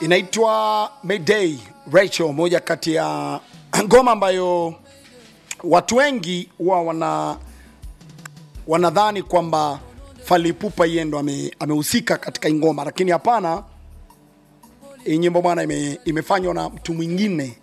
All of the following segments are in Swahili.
inaitwa Mayday Rachel, moja kati ya ngoma ambayo watu wengi huwa wana wanadhani kwamba Fally Ipupa yeye ndo ame- amehusika katika hii ngoma, lakini hapana. Hii nyimbo bwana ime, imefanywa na mtu mwingine,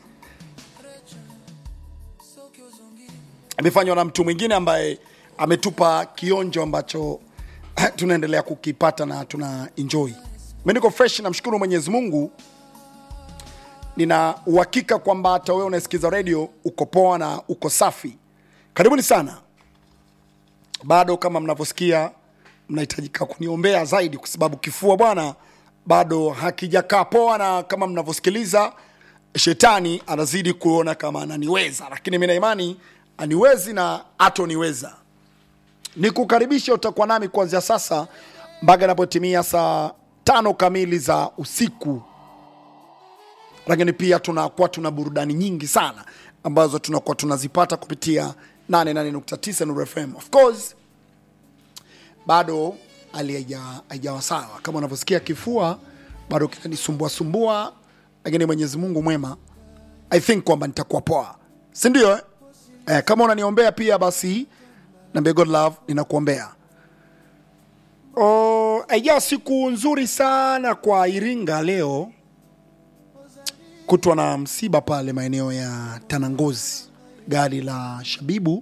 imefanywa na mtu mwingine ambaye ametupa kionjo ambacho tunaendelea kukipata na tuna enjoy. Mimi niko fresh, namshukuru Mwenyezi Mungu. Nina uhakika kwamba hata wewe unasikiza radio uko poa na uko safi. Karibuni sana. Bado kama mnavyosikia, mnahitajika kuniombea zaidi, kwa sababu kifua bwana bado hakijakaa poa, na kama mnavyosikiliza, shetani anazidi kuona kama ananiweza, lakini mimi na imani aniwezi na atoniweza nikukaribisha utakuwa nami kuanzia sasa mpaka inapotimia saa tano kamili za usiku lakini pia tunakuwa tuna burudani nyingi sana ambazo tunakuwa tunazipata kupitia 88.9 Nuru FM. Of course bado hali haija- haijawa sawa, kama unavyosikia kifua bado kinanisumbua sumbua, lakini Mwenyezi Mungu mwema, I think kwamba nitakuwa poa, si ndio? Eh? Eh, kama unaniombea pia basi Naambia God love, ninakuombea. Oh, haijaa siku nzuri sana kwa Iringa leo, kutwa na msiba pale maeneo ya Tanangozi. Gari la Shabibu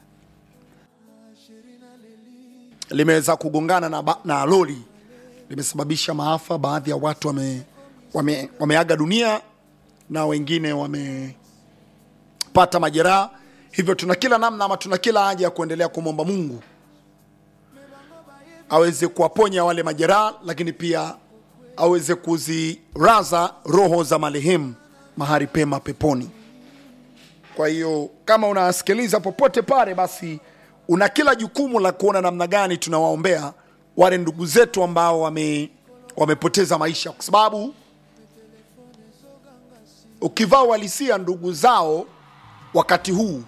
limeweza kugongana na, ba- na lori limesababisha maafa. Baadhi ya watu wame, wame, wameaga dunia na wengine wamepata majeraha hivyo tuna kila namna ama tuna kila haja ya kuendelea kumwomba Mungu aweze kuwaponya wale majeraha, lakini pia aweze kuziraza roho za marehemu mahali pema peponi. Kwa hiyo kama unasikiliza popote pale, basi una kila jukumu la kuona namna gani tunawaombea wale ndugu zetu ambao wame, wamepoteza maisha, kwa sababu ukivaa uhalisia ndugu zao wakati huu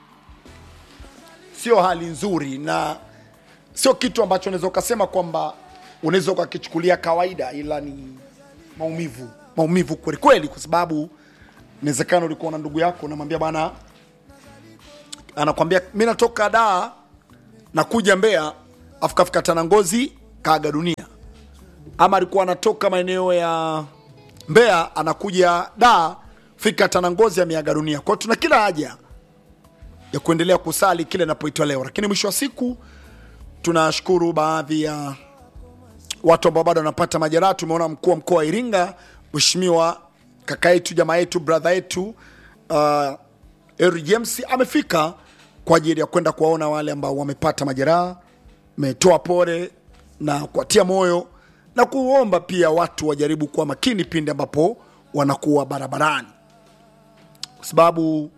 sio hali nzuri na sio kitu ambacho unaweza ukasema kwamba unaweza ukakichukulia kawaida, ila ni maumivu, maumivu kweli kweli, kwa sababu inawezekana ulikuwa na ndugu yako unamwambia bana, anakwambia mi natoka Dar nakuja Mbeya, afu kafika Tanangozi kaaga dunia, ama alikuwa anatoka maeneo ya Mbeya anakuja Dar, fika Tanangozi ameaga dunia. Kwa hiyo tuna kila haja ya kuendelea kusali kile inapoitwa leo, lakini mwisho wa siku tunashukuru baadhi ya watu ambao bado wanapata majeraha. Tumeona mkuu wa mkoa wa Iringa, mheshimiwa kaka yetu, jamaa yetu, brother yetu uh, Henry James amefika kwa ajili ya kwenda kuwaona wale ambao wamepata majeraha, metoa pole na kuwatia moyo na kuomba pia watu wajaribu kuwa makini pindi ambapo wanakuwa barabarani, kwa sababu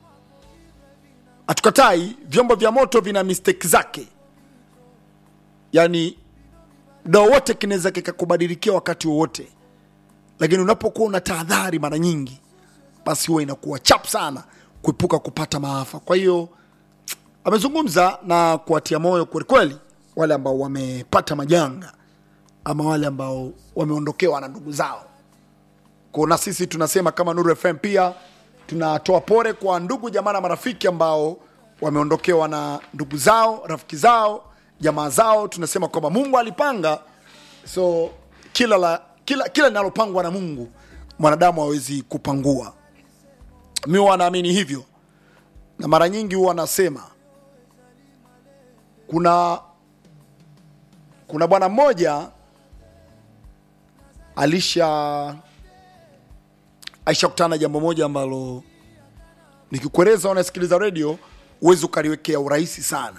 hatukatai vyombo vya moto vina mistake zake, yaani muda wowote kinaweza kikakubadilikia wakati wowote, lakini unapokuwa una tahadhari mara nyingi, basi huwa inakuwa chap sana kuepuka kupata maafa. Kwa hiyo amezungumza na kuwatia moyo kwelikweli wale ambao wamepata majanga ama wale ambao wameondokewa na ndugu zao. Kwa na sisi tunasema kama Nuru FM pia tunatoa pole kwa ndugu jamaa na marafiki ambao wameondokewa na ndugu zao, rafiki zao, jamaa zao. Tunasema kwamba Mungu alipanga, so kila la kila kila linalopangwa na Mungu mwanadamu hawezi kupangua. Mi huwa naamini hivyo, na mara nyingi huwa nasema kuna kuna bwana mmoja alisha aishakutana na jambo moja ambalo nikikueleza unasikiliza redio huwezi ukaliwekea urahisi sana,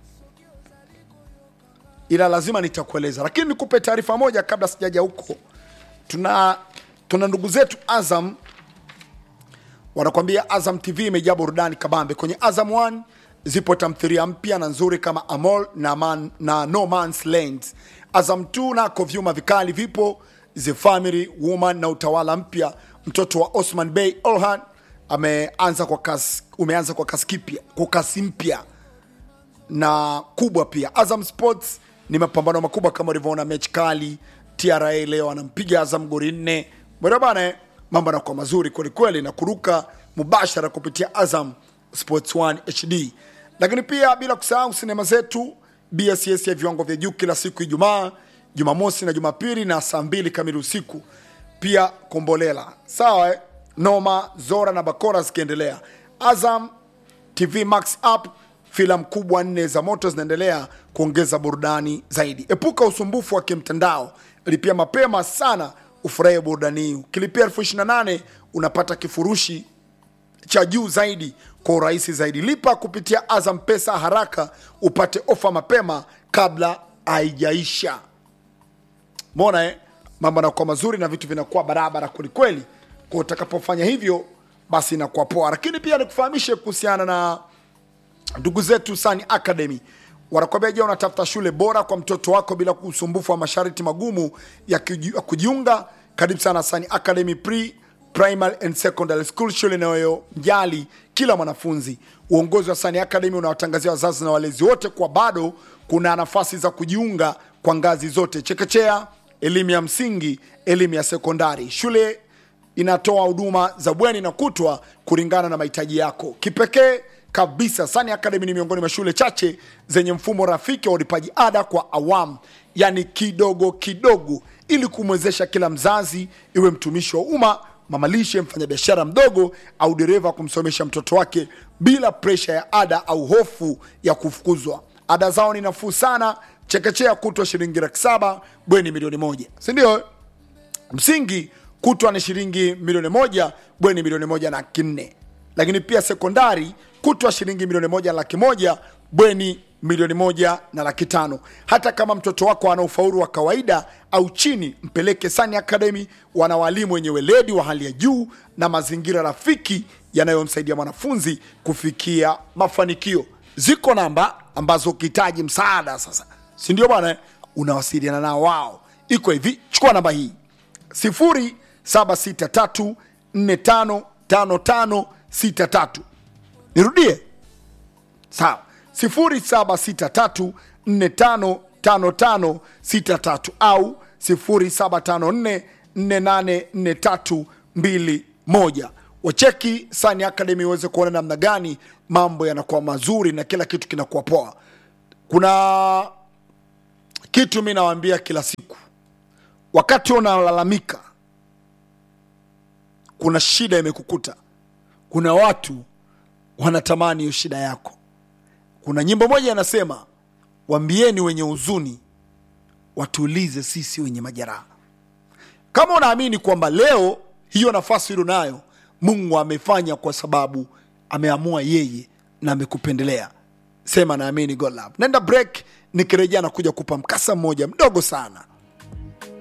ila lazima nitakueleza. Lakini nikupe taarifa moja kabla sijaja huko. Tuna tuna ndugu zetu Azam wanakwambia Azam TV imejaa burudani kabambe. Kwenye Azam 1 zipo tamthilia mpya na nzuri kama Amor na, man, na No Man's Land. Azam 2 nako vyuma vikali vipo The Family Woman na utawala mpya. Mtoto wa Osman Bey Orhan ameanza kwa kasi, umeanza kwa kasi kipya, kwa kasi mpya na kubwa pia. Azam Sports ni mapambano makubwa kama ulivyoona, mechi kali. TRA leo anampiga Azam goli nne bwana bana eh, mambo yanakuwa mazuri kwelikweli na kuruka mubashara kupitia azam sports 1 hd lakini pia bila kusahau sinema zetu bss ya viwango vya juu kila siku ijumaa jumamosi na jumapili na saa mbili kamili usiku pia kombolela sawa eh? noma zora na bakora zikiendelea azam tv max app filamu kubwa nne za moto zinaendelea kuongeza burudani zaidi epuka usumbufu wa kimtandao lipia mapema sana ufurahie burudani hii ukilipia elfu ishiri na nane unapata kifurushi cha juu zaidi kwa urahisi zaidi lipa kupitia azam pesa haraka upate ofa mapema kabla haijaisha mona eh? mambo yanakuwa mazuri na vitu vinakuwa barabara kwelikweli kwa utakapofanya hivyo basi inakuwa poa lakini pia nikufahamishe kuhusiana na ndugu zetu Sani Academy wanakwambia, je, unatafuta shule bora kwa mtoto wako bila usumbufu wa masharti magumu ya kuji- ya kujiunga? Karibu sana Sani Academy Pre Primary and Secondary School, shule inayomjali kila mwanafunzi. Uongozi wa Sani Academy unawatangazia wazazi na walezi wote kwa bado kuna nafasi za kujiunga kwa ngazi zote, chekechea, elimu ya msingi, elimu ya sekondari. Shule inatoa huduma za bweni na kutwa kulingana na mahitaji yako kipekee kabisa Sani Academy ni miongoni mwa shule chache zenye mfumo rafiki wa ulipaji ada kwa awamu, yani kidogo kidogo, ili kumwezesha kila mzazi, iwe mtumishi wa umma, mamalishe, mfanyabiashara mdogo au dereva, kumsomesha mtoto wake bila presha ya ada au hofu ya kufukuzwa. Ada zao ni nafuu sana, chekechea kutwa shilingi laki saba, bweni milioni moja, si ndio? msingi kutwa ni shilingi milioni moja bweni milioni moja na laki nne lakini pia sekondari kutwa shilingi milioni moja na laki moja bweni milioni moja na laki tano hata kama mtoto wako ana ufaulu wa kawaida au chini mpeleke sani academy wana walimu wenye weledi wa hali ya juu na mazingira rafiki yanayomsaidia mwanafunzi kufikia mafanikio ziko namba ambazo ukihitaji msaada sasa si ndio bwana eh? unawasiliana nao wao iko hivi chukua namba hii 0763455563 nirudie sawa 0763455563 au 0754484321 wacheki Sani Academy uweze kuona namna gani mambo yanakuwa mazuri na kila kitu kinakuwa poa kuna kitu mi nawaambia kila siku wakati unalalamika kuna shida imekukuta kuna watu wanatamani hiyo shida yako kuna nyimbo moja inasema wambieni wenye huzuni watuulize sisi wenye majeraha kama unaamini kwamba leo hiyo nafasi ulio nayo mungu amefanya kwa sababu ameamua yeye na amekupendelea sema naamini god love naenda break nikirejea na kuja kupa mkasa mmoja mdogo sana